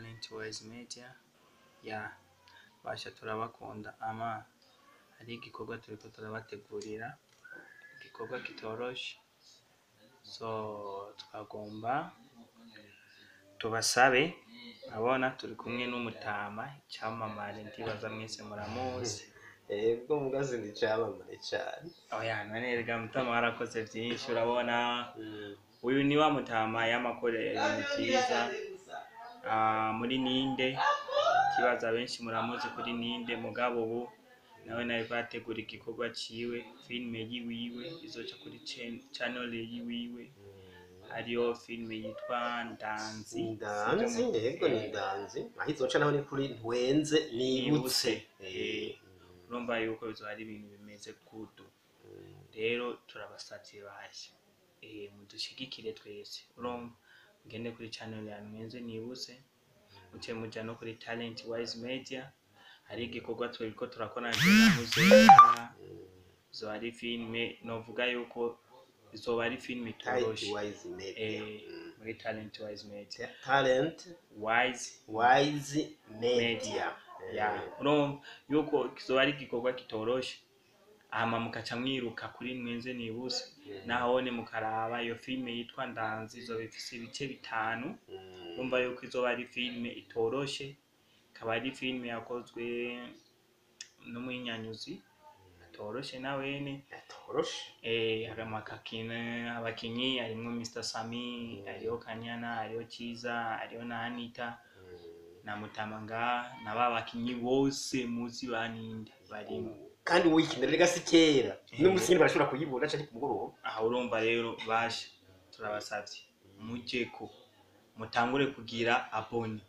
talent wise media ya basha turabakunda ama hari igikorwa turiko turabategurira igikorwa kitoroshe so twagomba tubasabe abona turi kumwe n'umutama icyamamare ndibaza mwese muramuzi Ego mugazi ni icamamare cane. oya none rega mutama warakoze vyinshi urabona uyu ni wa mutama y'amakorero ibintu vyiza Ah, muri ninde ikibazo abenshi muramuzi kuri ninde mugabo ubu nawe nariko yategura igikorwa ciwe filime yiwiwe izoca kuri chan- channel yiwiwe hariyo filime yitwa ndanzi Ndanzi, ego ni ndanzi. Aho izoca naho ni kuri ntwenze nibutse. Eh, urumva yuko bizoba ari ibintu bimeze kudu rero turabasavye basha eh, mudushigikire twese urumva mugende kuri channel ya mwenze nibutse muce muja no kuri talent wise media hari igikorwa turiko turakora na muzera izoba ari filime novuga yuko izoba ari filime Tight itoroshe wise media. eh, muri talent wise media Talent wise wise media. media ya urumva yuko kizoba ari igikorwa kitoroshe hama mukaca mwiruka kuri mwenze nibuse nahone mukaraba iyo filime yitwa ndanzi izoba ifise ibice bitanu urumva yuko izoba ari filime itoroshe ikaba ari filime yakozwe n'umuhinyanyuzi atoroshe nawene Atoroshe. eh hari amakakine abakinyi harimwo Mr Sami hariho Kanyana hariho Ciza hariho na Anita na Mutamanga na ba bakinyi bose muzi baninde barimo Kandi wikinira rega si kera. N'umusi nyine barashobora kuyibona canke ku mugoroba. aha urumva rero basha turabasavye mujeko mutangure kugira abone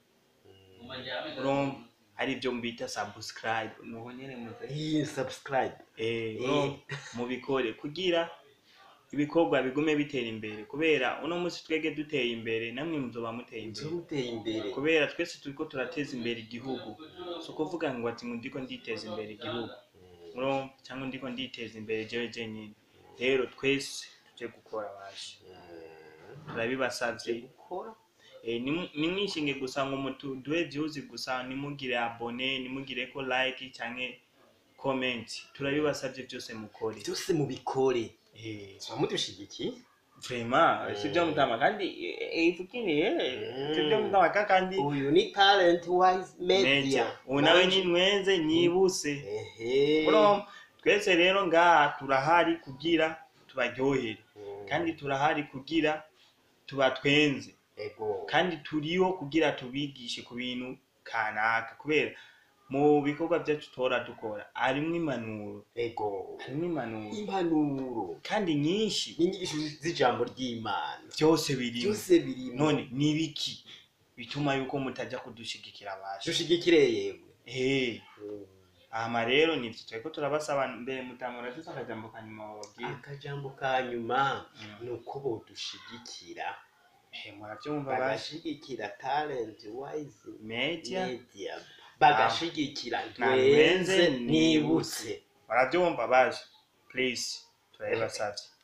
urumva hari ibyo mbita subscribe nuko nyene muze Eh, subscribe. eh Eh. urumva mubikore kugira ibikorwa bigume bitera imbere kubera uno munsi twege duteye imbere namwe muzoba muteye imbere Nzomuteye imbere. kubera twese turiko turateza imbere igihugu si ukuvuga ngo ati ngo ndiko nditeza imbere igihugu urumva cyangwa ndiko nditeza imbere jewe jenyine rero twese tuje gukora basha turabibasavye Gukora. Eh, nimu- nimwishinge gusa ngo mutuduhe views gusa nimugire abone nimugire ko like canke comment turabibasavye byose mukore Byose mubikore. Eh, Tuba mudushigikiye. vraiment sivyo mutama kandi ifukiriye sivyo mutama ka kandi Uyu ni talent wise media. media ubu nawe ni mwenze nyibuse Ehe. Urumva? twese rero ngaha turahari kugira tubaryohere Mm. kandi turahari kugira tubatwenze Ego. kandi turiho kugira tubigishe ku bintu kanaka kubera mu bikorwa byacu tora dukora harimwo impanuro Ego. harimwo impanuro Impanuro. kandi nyinshi N'inyigisho z'ijambo ry'Imana. byose birimo Byose birimo. none ni ibiki bituma yuko mutajya kudushigikira basha dushigikire yemwe. eh hama rero nivyo turiko turabasaba mbere mutamura afise akajambo kanyuma bababwira Akajambo ka nyuma Mm. ni uko bodushigikira. Eh, muravyumva basha Bagashigikira talent wise media media. Bagashigikira Ntwenze ntwenze nibutse. muravyumva basha please turabibasavye